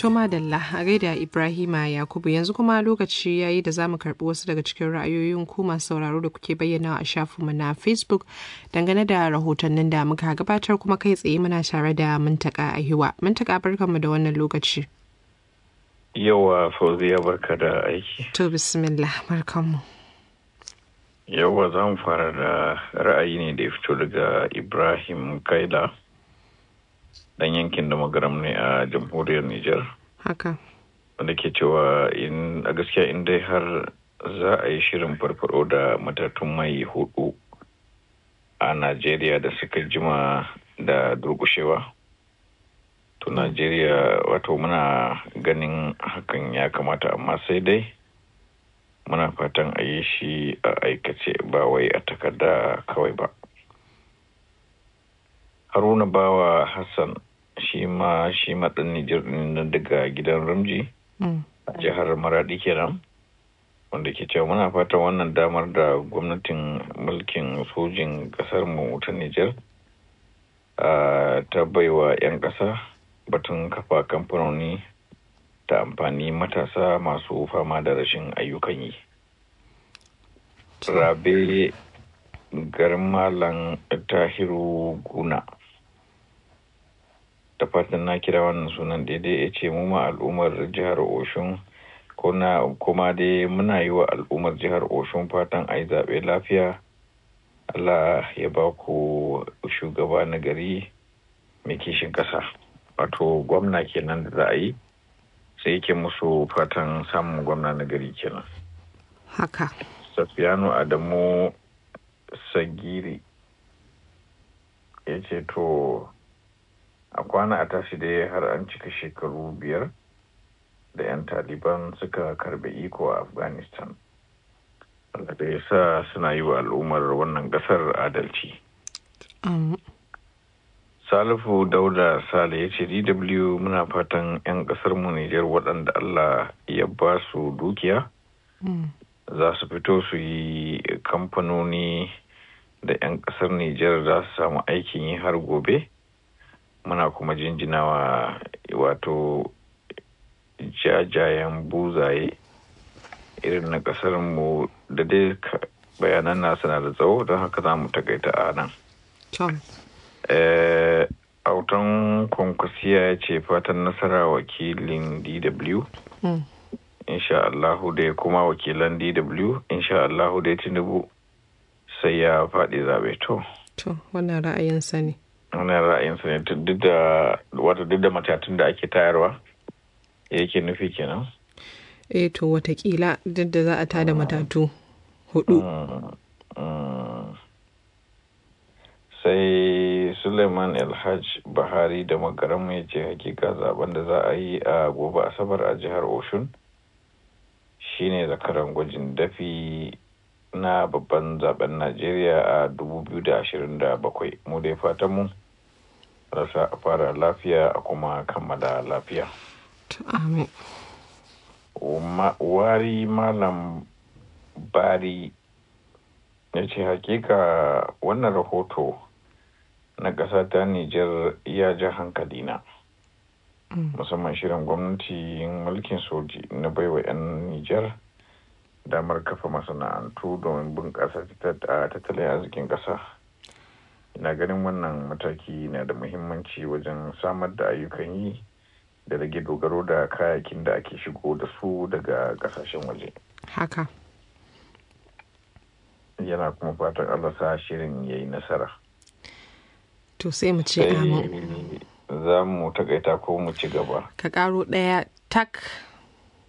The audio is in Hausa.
To madalla a gaida Ibrahima Yakubu yanzu kuma lokaci yayi da zamu karbi wasu daga cikin ra'ayoyin ku masu sauraro da kuke bayyana a shafinmu na Facebook dangane da rahotannin da muka gabatar kuma kai tsaye muna tare da Muntaka Ahiwa. Muntaka barkanmu da wannan lokaci. Yawa Fauziya barka da aiki. To bismillah barkanmu. Yawa za mu fara da ra'ayi ne da ya fito daga Ibrahim Kaila. dan yankin da magaram ne a jamhuriyar Nijar. Haka. Wanda ke cewa in a gaskiya in dai har za a yi shirin farfaro da matatun mai hudu a Najeriya da suka jima da durkushewa. To Najeriya wato muna ganin hakan ya kamata amma sai dai muna fatan a yi shi a aikace ba wai a takarda kawai ba. Haruna Bawa Hassan shi ma shi maɗan Nijar ɗin daga gidan Ramji a jihar Maradi kenan wanda ke cewa muna fatan wannan damar da gwamnatin mulkin sojin ƙasar mu ta Nijar ta baiwa 'yan ƙasa batun kafa kamfanoni ta amfani matasa masu fama da rashin ayyukan yi. Rabe Garmalan Tahiru Guna. da fatan na kira wannan sunan daidai ya ce mu ma al'ummar jihar oshun kuma dai muna yi wa al'ummar jihar oshun fatan a yi zaɓe lafiya allah ya ba ku shugaba na gari mai kishin ƙasa wato gwamna kenan da za a yi sai yake musu fatan samun gwamna na gari kenan haka safiyanu adamu sagiri ya ce to a kwana a tashi dai har an cika shekaru biyar da 'yan taliban suka karbe iko a afghanistan da ya sa suna yi wa al'ummar wannan kasar adalci salifu dauda sale ya ce dw muna fatan 'yan kasar mu nijar waɗanda allah ya ba su dukiya za su fito su yi kamfanoni da 'yan kasar nijar za su samu aikin yi har gobe muna kuma jinjinawa wato jajayen buzaye irin na kasar mu da dai bayanan nasu na da tsawo don haka za mu takaita a nan. autan kwankwasiya ya ce fatan nasara wakilin dw insha Allahu da kuma wakilan dw insha Allahu da tinubu sai ya faɗi zaɓe to. to wannan ra'ayinsa ne wannan ra'ayinsa ne duk da wata duk da matatun da ake tayarwa yake nufi kenan eh to watakila duk da za a tada matatu hudu sai suleiman alhaj bahari da magaram ya ce hakika zaben da za a yi a gobe asabar a jihar oshun shine zakaran gwajin dafi na babban zaben najeriya a 2027 mu dai fatan mu rasa a fara lafiya a kuma kammala lafiya. Amin. Wari malam bari ya ce hakika wannan rahoto na ƙasa ta Nijar ya ja hankalina. Musamman shirin gwamnati mulkin soji na baiwa 'yan Nijar damar kafa masana'antu domin bunƙasa tattalin arzikin ƙasa. ina ganin wannan mataki na da muhimmanci wajen samar da ayyukan yi da rage dogaro da kayakin da ake shigo da su daga kasashen waje haka yana kuma fatan allah sa shirin ya yi nasara to sai mu ce amin za mu takaita ko mu ci gaba ka karo ɗaya tak